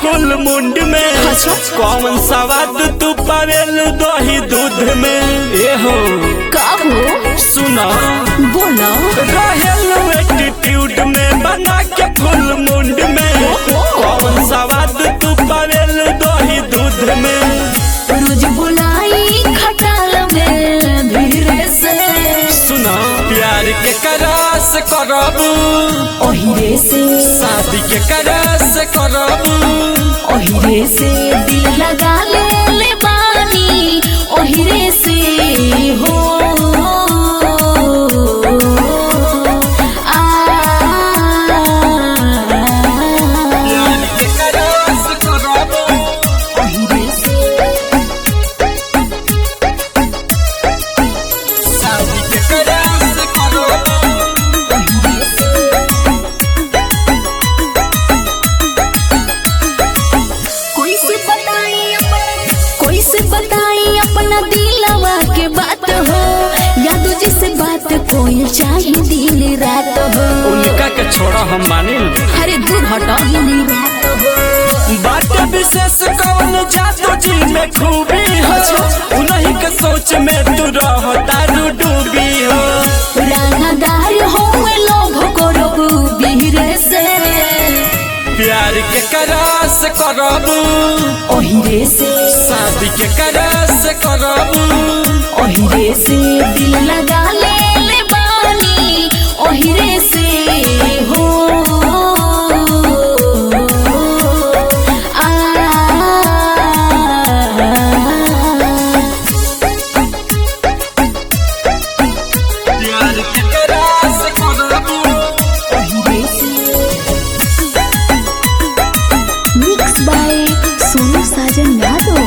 कुल मुंड में अच्छा। कौन सवाद तू पावेलू दही दूध में ए हो का हो सुना बोला रहेलू एटीट्यूड में बना के फुल मुंड में कौन सवाद तू पावेलू दही दूध में रोज बुलाई खटाल में धीरे से सुना प्यार के करास करबू ओहिरे से शादी के करास करबू ओहिरे से दिल लगा ले ले बानी ओहिरे से हो आ प्यार के करास करबू ओहिरे से शादी के करास करबू ओहिरे से कोई से बताई अपन कोई से बताई अपना दिलवा के बात हो यादो जी से बात कोई चाहे दिन रात हो उनका के छोड़ा हम मानी अरे दूर हटो दिन रात हो बात विशेष कौन जादू जी में खूबी हो उन्हीं के सोच में तू रहता डूबी हो रानादार हो लोभ करो बीरे से प्यार के करास करबू ओहिरे से शादी के करास करबू ओहिरे से दिल लगा ले ले बानी ओहिरे से हो आ प्यार के करास करबू ओहिरे से मिक्स बाय सोनू साजन यादव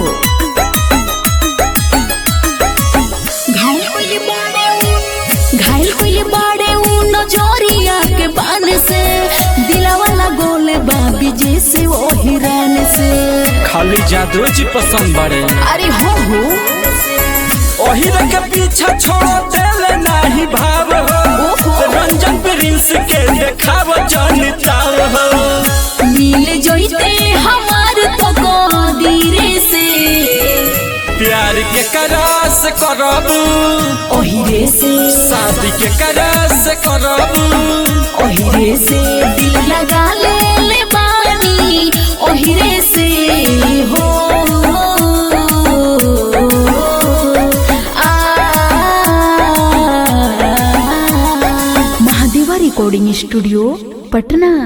घायल कोइले बाड़े उ- घायल कोइले बाड़े उ नजरिया के बान से दिलावा लगोले बाबी जैसे वो हिरन से खाली जादू जी पसंद बड़े अरे हो हो ओही के पीछा छोड़ देले नाही भाव हो रंजन प्रिंस के देखाव जनताव हो मिल जोइते हमार तो गोदीरे से प्यार के करास करबू ओहिरे से शादी के करास करबू ओहिरे से दिल लगा ले ले बानी ओहिरे से हो आ महादेवा रिकॉर्डिंग स्टूडियो पटना